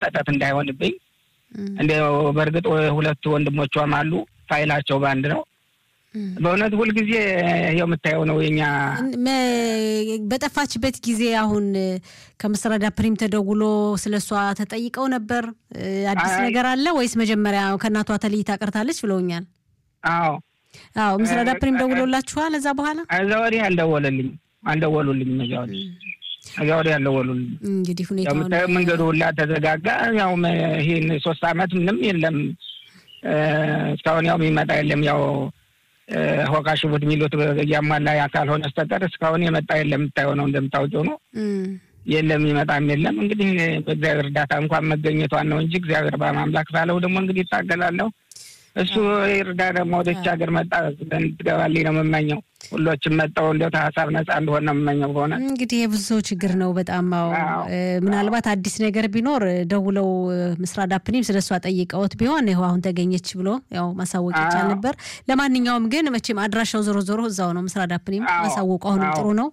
ጸጠት እንዳይሆንብኝ እንዲያው በእርግጥ ሁለት ወንድሞቿም አሉ ፋይላቸው በአንድ ነው። በእውነት ሁልጊዜ ይኸው የምታየው ነው የኛ በጠፋችበት ጊዜ አሁን ከምስራዳ ፕሪም ተደውሎ ስለ እሷ ተጠይቀው ነበር። አዲስ ነገር አለ ወይስ መጀመሪያ ከእናቷ ተለይታ ቀርታለች ብለውኛል። አዎ አዎ፣ ምስራዳ ፕሪም ደውሎላችኋል? እዛ በኋላ እዛ ወዲህ አልደወለልኝ አልደወሉልኝ እዛ ወዲህ እዛ ወዲህ አልደወሉልኝ። እንግዲህ ሁኔታውን የምታየው መንገዱ ሁላ ተዘጋጋ። ያው ይህን ሶስት አመት ምንም የለም እስካሁን ያው የሚመጣ የለም ያው ሆካ ሽቡት የሚሉት እያሟላ ያ ካልሆነ በስተቀር እስካሁን የመጣ የለም። የምታየው ነው እንደምታውቂው ነው። የለም ይመጣም የለም። እንግዲህ በእግዚአብሔር እርዳታ እንኳን መገኘቷን ነው እንጂ እግዚአብሔር በማምላክ ባለው ደግሞ እንግዲህ ይታገላለሁ። እሱ ይርዳ። ደግሞ ወደች ሀገር መጣ ትገባልኝ ነው የምመኘው። ሁሎችም መጠው እንዲያው ከሀሳብ ነጻ እንደሆነ ነው የምመኘው። በሆነ እንግዲህ የብዙ ሰው ችግር ነው በጣም ው ምናልባት አዲስ ነገር ቢኖር ደውለው ምስራዳ ፕኒም ስለ እሷ ጠይቀውት ቢሆን ይኸው አሁን ተገኘች ብሎ ያው ማሳወቅ ይቻል ነበር። ለማንኛውም ግን መቼም አድራሻው ዞሮ ዞሮ እዛው ነው። ምስራዳ ፕኒም ማሳወቁ አሁንም ጥሩ ነው።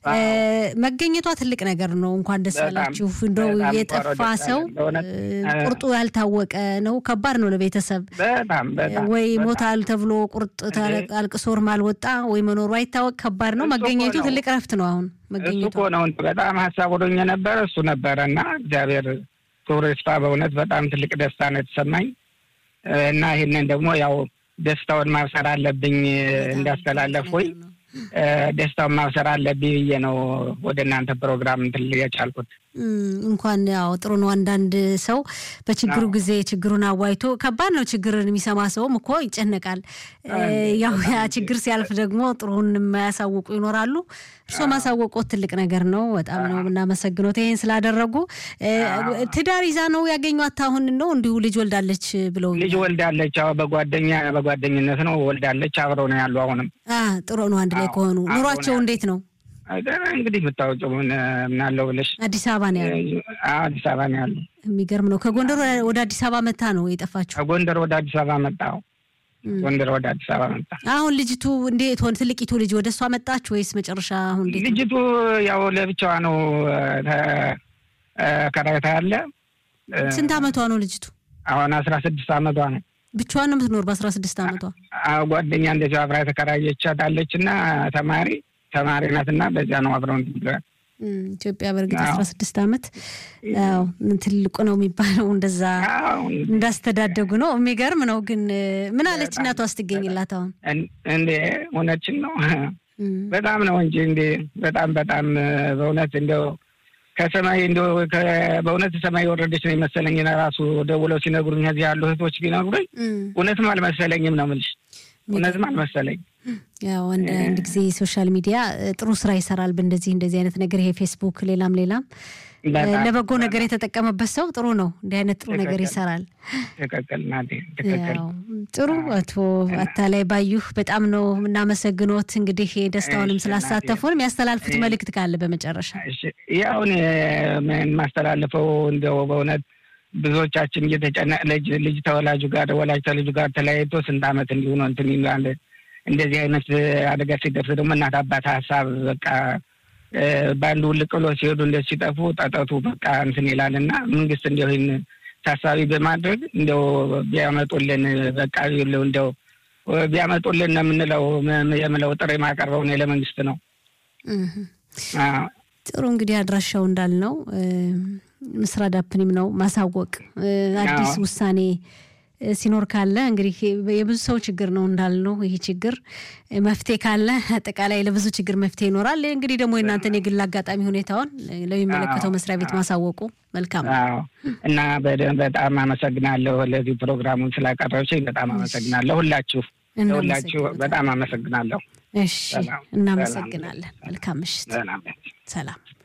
መገኘቷ ትልቅ ነገር ነው። እንኳን ደስ አላችሁ። እንደው የጠፋ ሰው ቁርጡ ያልታወቀ ነው። ከባድ ነው ለቤተሰብ ወይ ሞታል ተብሎ ቁርጥ አልቅሶርም አልወጣ ወይ መኖሩ አይታወቅ። ከባድ ነው። መገኘቱ ትልቅ ረፍት ነው። አሁን መገኘቱ እኮ ነው። በጣም ሀሳብ ወዶኝ ነበረ እሱ ነበረ እና እግዚአብሔር ክብሩ ይስፋ። በእውነት በጣም ትልቅ ደስታ ነው የተሰማኝ እና ይህንን ደግሞ ያው ደስታውን ማብሰር አለብኝ እንዳስተላለፍ ወይ ደስታውን ማብሰር አለብኝ ብዬ ነው ወደ እናንተ ፕሮግራም እንትን የቻልኩት። እንኳን ያው ጥሩ ነው። አንዳንድ ሰው በችግሩ ጊዜ ችግሩን አዋይቶ ከባድ ነው። ችግርን የሚሰማ ሰውም እኮ ይጨነቃል። ያው ያ ችግር ሲያልፍ ደግሞ ጥሩን የማያሳውቁ ይኖራሉ። እርሶ ማሳወቆት ትልቅ ነገር ነው። በጣም ነው የምናመሰግነው ይሄን ስላደረጉ። ትዳር ይዛ ነው ያገኟት? አሁን ነው እንዲሁ ልጅ ወልዳለች ብለው ልጅ ወልዳለች። አዎ በጓደኛ በጓደኝነት ነው ወልዳለች። አብረው ነው ያሉ። አሁንም ጥሩ ነው። አንድ ላይ ከሆኑ ኑሯቸው እንዴት ነው? እንግዲህ የምታወቂው ምናለው ብለሽ አዲስ አበባ ነው ያሉ። አዲስ አበባ ነው ያሉ። የሚገርም ነው። ከጎንደር ወደ አዲስ አበባ መታ ነው የጠፋችው? ከጎንደር ወደ አዲስ አበባ መጣ። ጎንደር ወደ አዲስ አበባ መጣ። አሁን ልጅቱ እንዴት ሆነ? ትልቂቱ ልጅ ወደ እሷ መጣች ወይስ መጨረሻ? አሁን እንዴት ልጅቱ ያው ለብቻዋ ነው ከራይታ ያለ። ስንት አመቷ ነው ልጅቱ? አሁን አስራ ስድስት አመቷ ነው። ብቻዋን ነው የምትኖር በአስራ ስድስት አመቷ? ጓደኛ እንደዚያው አብራ የተከራየቻት አለች እና ተማሪ ተማሪ ናት እና በዚያ ነው አብረው ኢትዮጵያ በእርግጥ አስራ ስድስት አመት ያው ትልቁ ነው የሚባለው እንደዛ እንዳስተዳደጉ ነው። የሚገርም ነው። ግን ምን አለች እናቷ ስትገኝላት? አሁን እንዴ እውነችን ነው በጣም ነው እንጂ እንዴ በጣም በጣም በእውነት እንደው ከሰማይ እንደው በእውነት ሰማይ የወረደች ነው የመሰለኝ። ራሱ ደውለው ሲነግሩኝ እዚህ ያሉ እህቶች ቢነግሩኝ እውነትም አልመሰለኝም ነው የምልሽ። እውነትም አልመሰለኝ። ያው አንድ ጊዜ ሶሻል ሚዲያ ጥሩ ስራ ይሰራል። በእንደዚህ እንደዚህ አይነት ነገር ይሄ ፌስቡክ፣ ሌላም ሌላም ለበጎ ነገር የተጠቀመበት ሰው ጥሩ ነው። እንዲህ አይነት ጥሩ ነገር ይሰራል። ትክክል ናት። ትክክል ጥሩ። አቶ አታላይ ባዩህ በጣም ነው የምናመሰግኖት። እንግዲህ ደስታውንም ስላሳተፉን የሚያስተላልፉት መልእክት ካለ በመጨረሻ ያውን የማስተላልፈው እንደው በእውነት ብዙዎቻችን እየተጨነቅ ልጅ ልጅ ተወላጁ ጋር ወላጅ ተልጁ ጋር ተለያይቶ ስንት ዓመት እንዲሆነ እንትን ይላል። እንደዚህ አይነት አደጋ ሲደርስ ደግሞ እናት አባት ሀሳብ በቃ በአንዱ ውልቅ ብሎ ሲሄዱ እንደ ሲጠፉ ጠጠቱ በቃ እንትን ይላል እና መንግስት እንዲያው ይህን ታሳቢ በማድረግ እንዲያው ቢያመጡልን በቃ ይኸውልህ እንዲያው ቢያመጡልን ነው የምንለው የምለው ጥሪ ማቀርበው እኔ ለመንግስት ነው። ጥሩ እንግዲህ አድራሻው እንዳልነው ምስራድ አፕኒም ነው ማሳወቅ አዲስ ውሳኔ ሲኖር ካለ እንግዲህ የብዙ ሰው ችግር ነው እንዳልነው። ይህ ችግር መፍትሄ ካለ አጠቃላይ ለብዙ ችግር መፍትሄ ይኖራል። እንግዲህ ደግሞ የእናንተን የግል አጋጣሚ ሁኔታውን ለሚመለከተው መስሪያ ቤት ማሳወቁ መልካም ነው እና በጣም አመሰግናለሁ ለዚህ ፕሮግራሙን ስላቀረብችኝ በጣም አመሰግናለሁ። ሁላችሁ ሁላችሁ በጣም አመሰግናለሁ። እሺ፣ እናመሰግናለን። መልካም ምሽት። ሰላም